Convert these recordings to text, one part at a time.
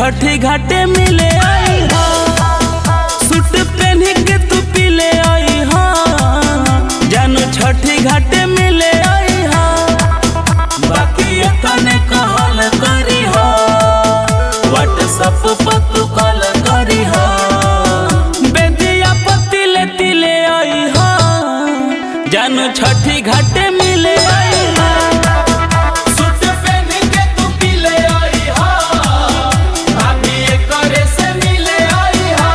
छठी घाटे मिले आई हो सूट पहन के तू पीले आई हो जानू छठी घाटे मिले आई हो बाकी तने कहल करी हो व्हाट्सएप पर तू कॉल करी हो बेदिया पतिले तिले आई हो जानू छठी घाटे मिले आई हो सूट पहन के तू पीले आई हा भाभी एकरे से मिले आई हा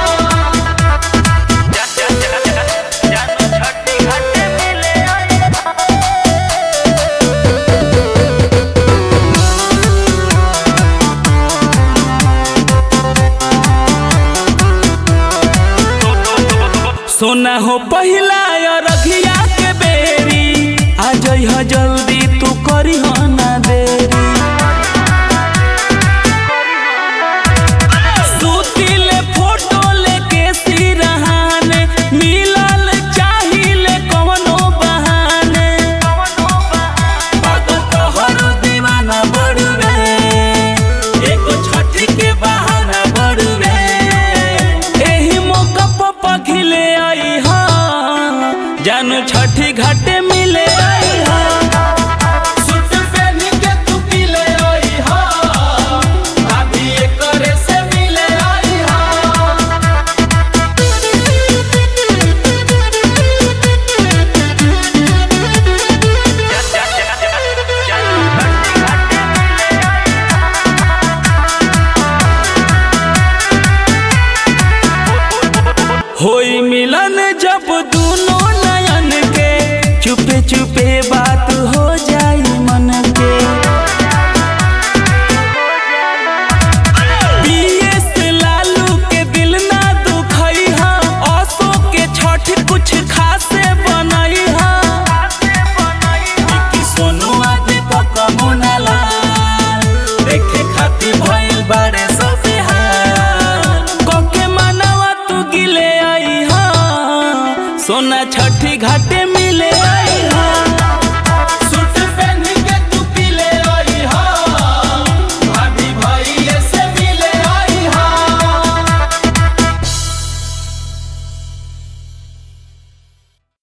सोना हो पहिला रघिया के बेरी आ जइह जल्दी तू करी हो ना देरी सुतिले फोटो लेके सिरहाने मिलल चाहिले कवनो बहाने पागल तोहरो दीवाना बड़ुए एगो छठी के बहाना बड़ुए एही मौका पर पखिले आई हा जानू छठी घाटे मिले आई हा सूट पहन के तू पीले आई हा भाभी एकरे से मिले आई हा होई मिलन जब दोनों नयन के चुपे चुपे बात हो जाई मन के बीएस लालू के दिल ना दुखई हा असो के छठ कुछ खासे बनई हा कि सोनू आदि पक मुनाला देखे खातिर भइल बाड़े सब हाल कोके मनवा तू गिले आई हा सोना छठी घाटे मिले आई